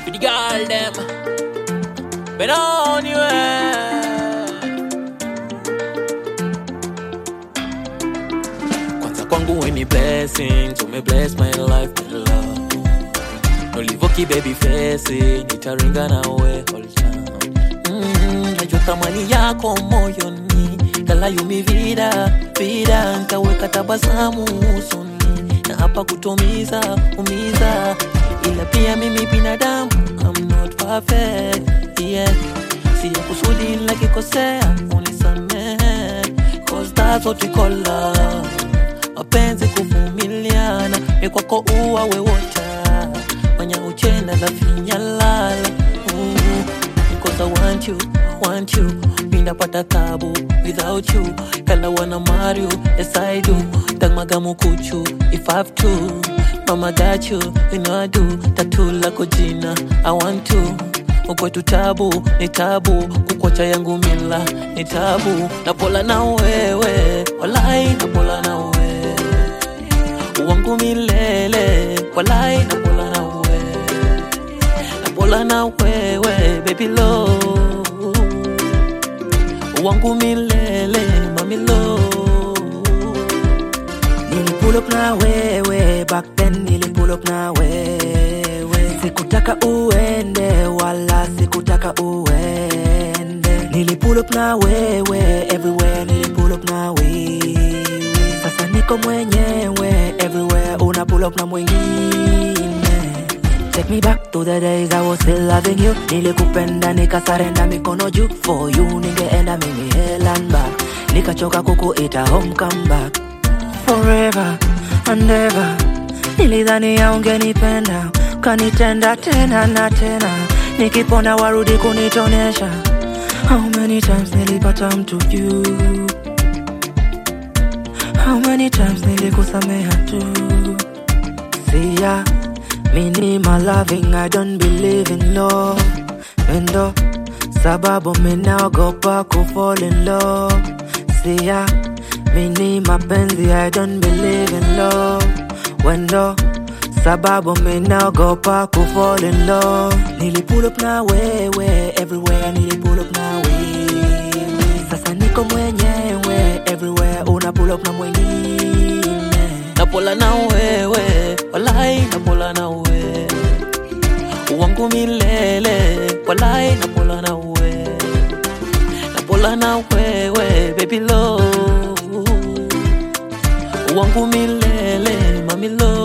For the girl them. But anyway. Kwanza kwangu we ni blessings, ume bless my life with love. Nolivoki baby face, nitaringa nawe all time. Mm, najua thamani yako moyoni, kalayo mi vida vida, nkaweka tabasamu usoni, na hapa kutomiza umiza, ila pia mimi binadamu, I'm not perfect, yeah. Siya kusudi lakikosea, unisamehe, cause that's what we call love mapenzi kuvumiliana ni kwako uwa wewota manya uchenda la finyalala Ooh, because I want you, want you mindapata tabu without you kala wana mario yes I do tagmagamu kuchu if I have to mama got you you know I do tatu lako jina I want to ukwetu tabu ni tabu kukwacha yangu mila ni tabu napola na wewe walai napola na wewe wangu milele walai napola na wewe napola na wewe baby lo wangu milele mamilo Nilipull up na wewe back then, nilipull up na wewe, sikutaka uende wala sikutaka uende. Nilipull up na wewe everywhere, nilipull up na wewe. Sasa niko mwenyewe everywhere, una pull up na mwingine. Take me back to the days I was still loving you. Nilikupenda nikasarenda mikono juu for you, ningeenda mimi hell and back, nikachoka kukuita home come back forever and ever. Nilidhani ya ungenipenda kanitenda tena na tena, nikipona warudi kunitonesha. How many times nilipata mtu juu, how many times nilikusameha tu. Siya mini my loving, I don't believe in love. Endo sababu minaogopa kufall in love. Siya mini mapenzi, I don't believe in love. Wendo sababu minaogopa kufall in love. Nilipull up na wewe everywhere, nilipull up na wewe. Sasa niko mwenyewe everywhere, una pull up na mwingine. napola na wewe walai napola na wewe wangu milele walai napola na wewe napola na wewe baby lo wangu milele mamilo